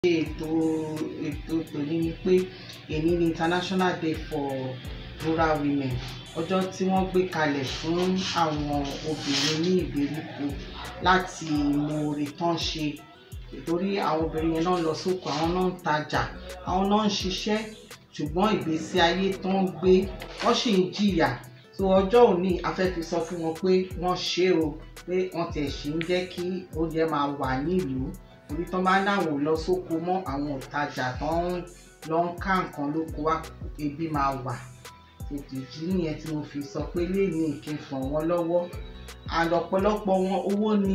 ètò ètò tòní ni pé èní ni international day for rural women ọjọ́ tí wọ́n gbé kalẹ̀ fún àwọn obìnrin ní ìgbèríko láti mọ oore tán ṣe torí àwọn obìnrin yẹn náà lọ sóko àwọn náà ń tajà àwọn náà ń ṣiṣẹ́ ṣùgbọ́n ìgbésí ayé tó ń gbé wọ́n sì ń jìyà so ọjọ́ òní a fẹ́ fi sọ fún wọn pé wọ́n ṣe o pé wọ́n tẹ̀ sí ń jẹ́ kí oúnjẹ máa wà nílùú torí tán bá dáwọ̀ lọ sóko mọ́ àwọn òtajà tó ń lọ ń ká nǹkan lóko wá ebi máa wà ètò ìdí nìyẹn tí mo fi sọ pé léèní kí n fàn wọ́n lọ́wọ́ and ọ̀pọ̀lọpọ̀ wọn owó ni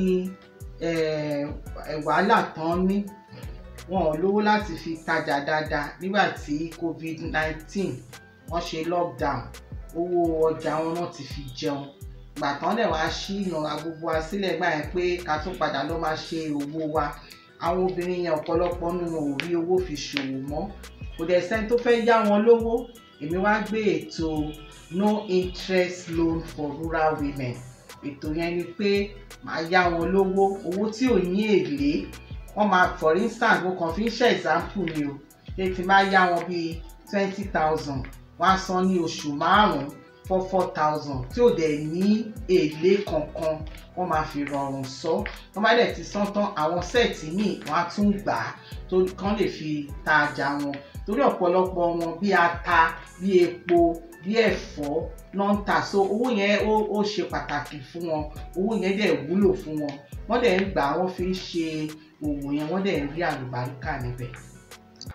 wàhálà tán ní wọn ò lówó láti fi tajà dáadáa nígbà tí covid nineteen wọ́n ṣe lockdown owó ọjà wọn náà ti fi jẹun gbà tán dẹ̀ wá sí ìnara gbogbo wa sílẹ̀ gbà yẹn pé ká tún padà lọ máa ṣe owó wa àwọn obìnrin yẹn ọ̀pọ̀lọpọ̀ nínú wọn ò rí owó fi ṣòwò mọ́ kò dẹ̀ sẹ́ni tó fẹ́ yá wọn lówó èmi wá gbé ètò no interest loan for rural women ètò yẹn ni pé màá yá wọn lówó owó tí ò ní èlé wọ́n máa for instance mo kàn fi ń ṣe example ni o pé tí máa yá wọn bíi twenty thousand wọ́n á san ní oṣù márùn-ún four four thousand tí ò dẹ̀ ní èlé kankan wọ́n máa fi rọrùn sọ wọ́n bá dẹ̀ ti san tán àwọn sẹ́ẹ̀tì míì wọ́n á tún gbà á tó kán lè fi ta ọjà wọn torí ọ̀pọ̀lọpọ̀ wọn bí ata bí epo bí ẹ̀fọ́ náà ń tà so owó yẹn ó ó ṣe pàtàkì fún wọn owó yẹn dẹ̀ wúlò fún wọn wọ́n dẹ̀ ń gbà wọ́n fi ń ṣe òwò yẹn wọ́n dẹ̀ ń rí àlùbáríkà níbẹ̀.